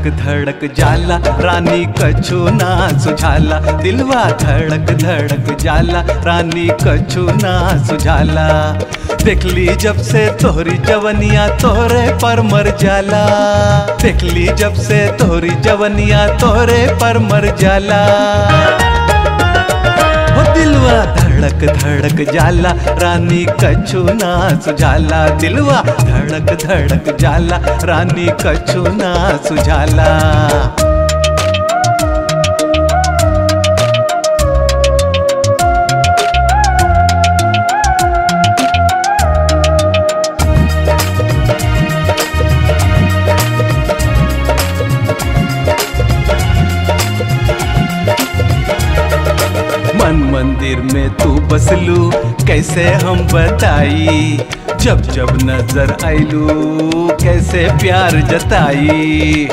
धड़क धड़क जाला रानी कछु ना सुझाला दिलवा धड़क धड़क जाला रानी कछु ना सुझाला देखली जब से तोहरी जवनिया तोहरे पर मर जाला देखली जब से तोहरी जवनिया तोहरे पर मर जाला हो दिलवा धड़क धड़क जाला रानी कछु ना सुझाला दिलवा धड़क धड़क जाला रानी कछु ना सुझाला मन मंदिर में तू बसलू कैसे हम बताई जब जब नजर आइलू कैसे प्यार जताई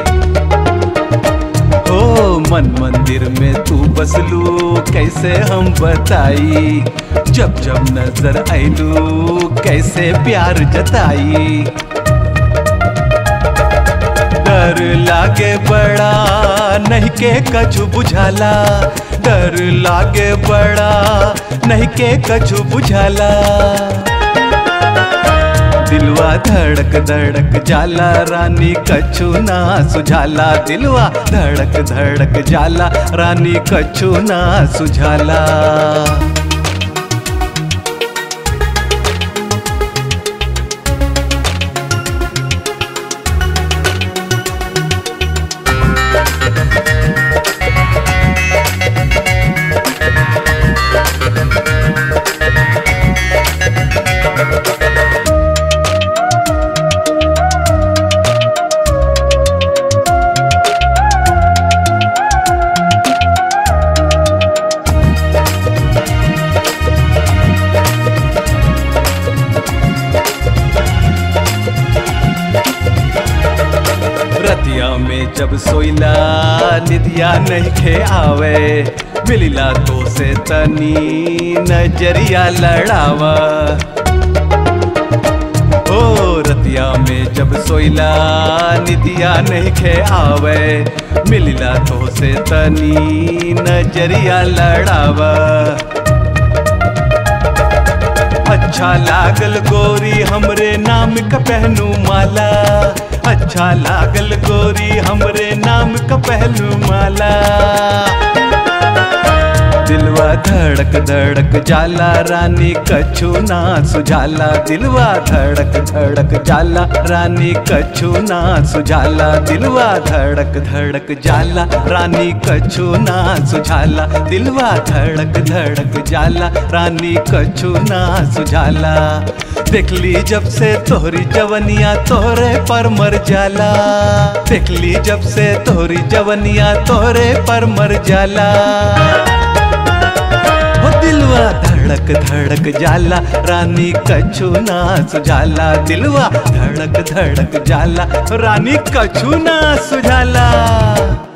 ओ मन मंदिर में तू बसलू कैसे हम बताई जब जब नजर आइलू कैसे प्यार जताई डर लागे बड़ा नहीं के कछु बुझाला डर लागे बड़ा नहीं के कछु बुझाला दिलवा धड़क धड़क जाला रानी कछु ना सुझाला दिलवा धड़क धड़क जाला रानी कछु ना सुझाला रतिया में जब सोइला निदिया नहीं खे आवे मिलिला तो से तनी नजरिया लड़ावा ओ रतिया में जब सोइला निदिया नहीं खे आवे मिलिला तो से तनी नजरिया लड़ावा अच्छा लागल गोरी हमरे नाम का पहनू माला अच्छा लागल गोरी हमरे नाम का पहनू माला दिलवा धड़क धड़क जाला रानी कछु ना सुझाला दिलवा धड़क धड़क जाला रानी कछु ना सुझाला दिलवा धड़क धड़क जाला रानी कछु ना सुझाला दिलवा धड़क धड़क जाला रानी कछु ना सुझाला देखली जब से तोहरी जवनिया तोहरे पर मर जाला देखली जब से तोहरी जवनिया तोहरे पर मर जाला हो दिलवा धड़क धड़क जाला रानी कछु ना सुझाला दिलवा धड़क धड़क जाला रानी कछु ना सुझाला